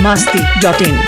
masti.in.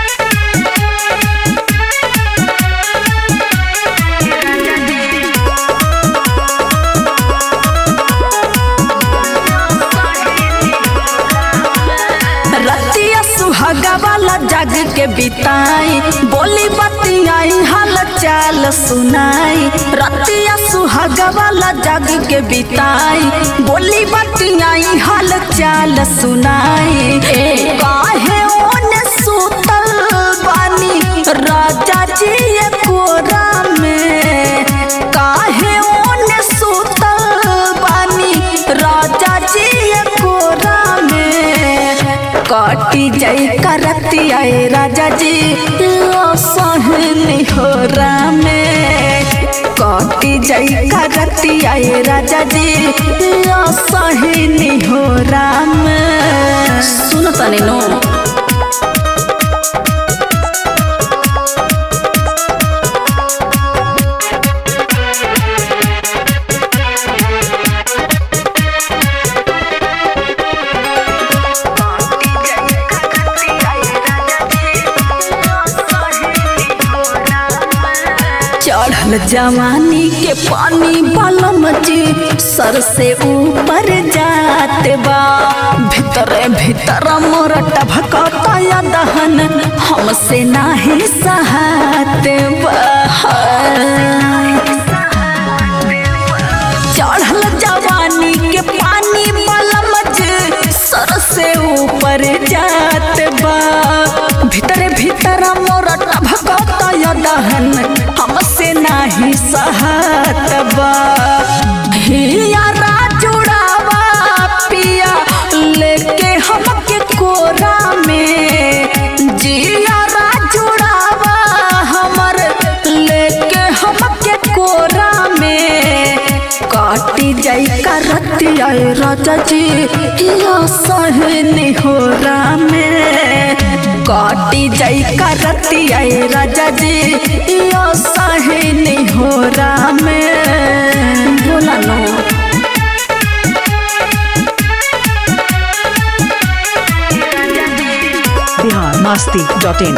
रतिया सुहागा वाला जग के बिताई बोली बतियाई हाल चाल सुनाई रतिया सुहागा वाला जग के बिताई बोली बतियाई हाल चाल सुनाई ए काहे ओने सुतल बानी राजा जी ये कोरा में काहे ओने सुतल बानी राजा जी ये कोरा में काटी जाई करती आए राजा जी लो सहनी हो रामे काटी जाई करती आए राजा जी लो सहनी हो राम सुन तनी नो चढ़ल जवानी के पानी बलम जी सर से ऊपर जात बा भीतर भीतर मोर टभकता या दहन हमसे नाही सहात बा चढ़ल जवानी के पानी बलम जी सर से ऊपर जात बा भीतर भीतर मोर टभकता या दहन हमसे नाही सहात बा हिया राजुड़ावा पिया लेके हमके कोरा में जिया राजुड़ावा हमर लेके हमके कोरा में काटी जाई करती आए राजा जी या सहनी हो रामे काटी जाई करती आए राजा जी या सहनी हो रामे बोला नो Bihar masti.in.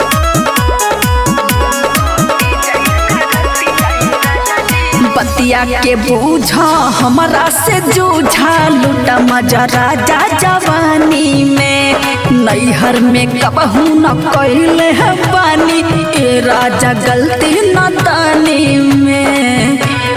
बतिया के बूझा हमारा से जूझा लूटा मजा राजा जवानी में नैहर में कबहू न कैले है पानी ए राजा गलती न दानी में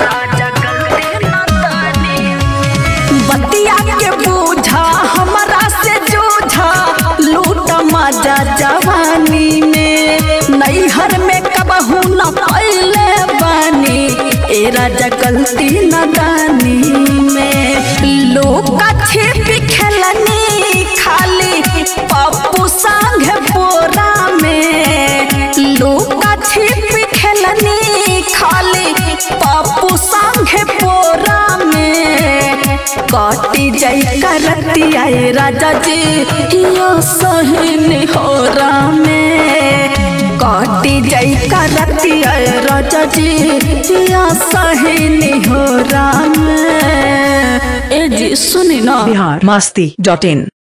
बतिया के बूझा हमारा से जूझा लूट मजा जवानी में नैहर में कबहू न कैले बानी ए राजा गलती न दानी में लोग छिप खेलनी खाली पप्पू संग बोरा में लोग छिप खेलनी खाली पप्पू संग बोरा में काटी जाई करती आए राजा जी यो सहनी हो रामे काटी जाई करती आए राजा जी यो सहनी हो रामे ए जी सुनी ना Bihar masti.in.